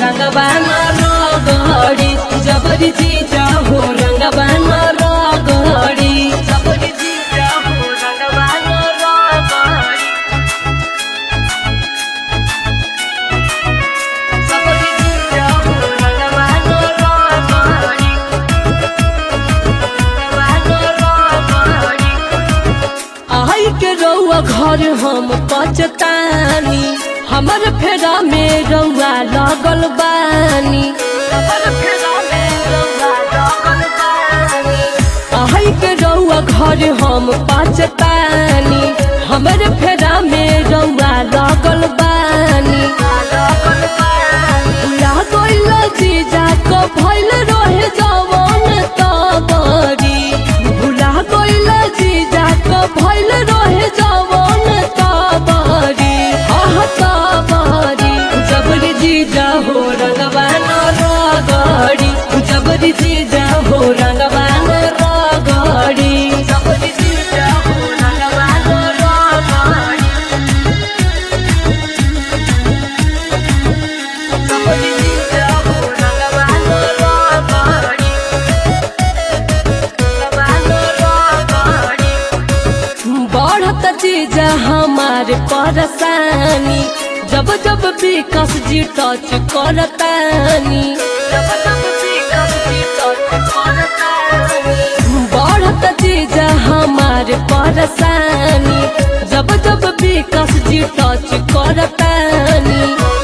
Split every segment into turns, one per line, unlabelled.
रंगवा रगड़ी जबरी जीजा हो रंगवा रगड़ी जबरी जीजा हो रंगवा रगड़ी जबरी जीजा हो रंगवा रगड़ी आई के रउआ घर हम पचतानी हमर फेरा में रउआ लगल बानी हमर फेरा में रउआ लगल बानी आई के रउआ घर हम पचतानी हमर फेरा में रउआ लगल बानी भुला गइल जीजा को भइल रहे जवन तबरी भुला गइल जीजा को भइल रहे जवन तबरी आह तबरी जबरी जीजा हो रंगवा रगड़ी जबरी जीजा हो रंगवा रगड़ी जबरी जीजा हो रंगवा रगड़ी जबरी जीजा हो रंगवा रगड़ी बढ़त चीज हमारे परेशानी जब जब विकास जी टच करतानी जब जब विकास जी टच करतानी बढ़त चीज हमारे परेशानी जब जब विकास जी टच करतानी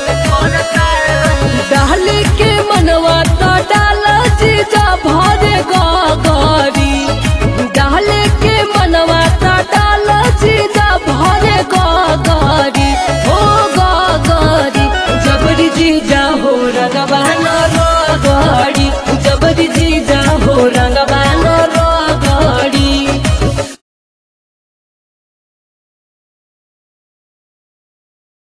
डाली के मनवा तो डाल जीजा भरे गगरी डाले के मनवा तो डाल जीजा भरे गगरी ओ गगरी जबरी जीजा